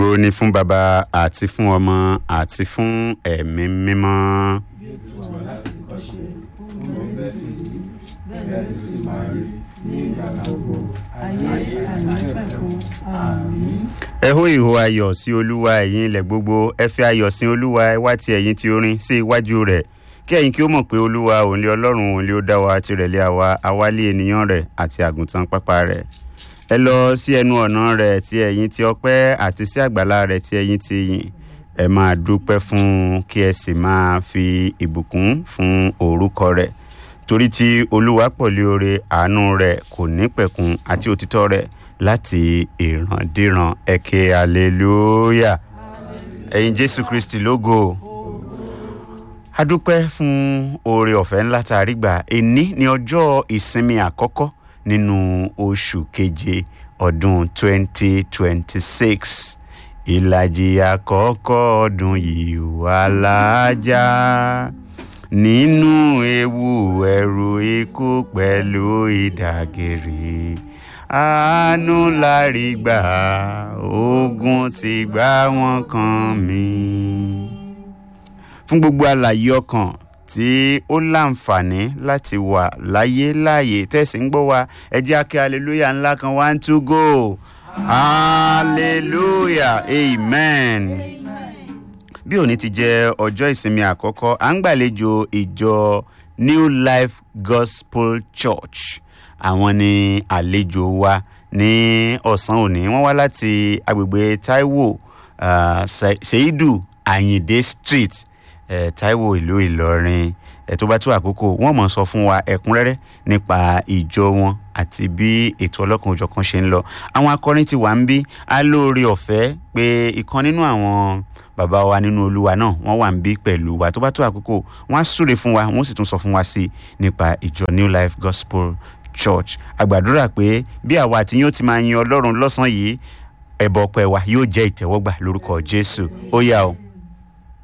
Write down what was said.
ògo ni fún baba àti fún ọmọ àti fún ẹ̀mí mímọ́. bí ó ti wà láti kọ́ ṣe ó ń bẹ sí i bẹ́ẹ̀ ló sì máa rí ní ìgbà gbogbo ayé àìnípẹ̀kun àmín. ẹ hó ìhó ayọ̀ sí olúwa ẹ̀yin ilẹ̀ gbogbo ẹ fi ayọ̀ sin olúwa ẹ wá ti ẹ̀yin ti orin sí iwájú rẹ̀ kí ẹ̀yin kí ó mọ̀ pé olúwa òun lé ọlọ́run òun lé ó dá wa tirẹ̀ lé àwa awálé ènìyàn rẹ̀ àti àgùntàn pápá rẹ̀ ẹ lọ sí ẹnu ọ̀nà rẹ̀ ti ẹ̀yin ti ọpẹ́ àti sí àgbàlá rẹ̀ ti ẹ̀yin ti yìn ẹ máa dúpẹ́ fún un kí ẹ sì máa fi ìbùkún fún orúkọ rẹ̀ torí tí olúwa pọ̀lú oore àánú rẹ̀ kò ní pẹ̀kun àti òtítọ́ rẹ̀ láti ìrandíran ẹ̀kẹ́ hallelujah ẹ̀yin jésù kristi lógo a dúpẹ́ fún oore ọ̀fẹ́ ńlá tá a rí gbà èní ní ọjọ́ ìsinmi àkọ́kọ́ nínú oṣù keje ọdún 2026 ìlàjì àkọ́kọ́ ọdún yìí wà láàjà nínú ewu ẹ̀rù ikú pẹ̀lú ìdàgèrè àánú lárí gbà ogun ti gbá wọn kan mi. fún gbogbo àlàyé ọkàn tí ó láǹfààní láti wà láyé láàyè tẹ̀sí ń gbọ́ wa ẹ jẹ́ akẹ́ hallelujah ńlá kan one two go hallelujah amen. bí òní ti jẹ́ ọjọ́ ìsinmi àkọ́kọ́ à ń gbàlejò ìjọ new life gospel church àwọn ni àlejò wa ní ọ̀sán òní wọ́n wá láti agbègbè taiwo uh, seidu ayinde street eh, taiwo ìlú ìlọrin eh, tó bá tó àkókò wọ́n mọ̀ sọ fún wa ẹ̀kúnrẹ́rẹ́ nípa ìjọ wọn àti bí ètò ọlọ́kan òjọ̀kan ṣe ń lọ àwọn akọrin ti wà ń bí alóore ọ̀fẹ́ pé ìkan nínú àwọn bàbá wa nínú olúwa náà wọ́n wà ń bí pẹ̀lú wa tó bá tó àkókò wọ́n á súre fún wa wọ́n sì tún sọ fún wa sí nípa ìjọ new life gospel church àgbàdúrà pé bí àwa àti yín ó ti máa yin ọlọ́run lọ́sàn-án yìí ẹ̀bọ̀ ọpẹ́ wa yóò jẹ́ ìtẹ́wọ́gbà lórúkọ jésù ó yá o.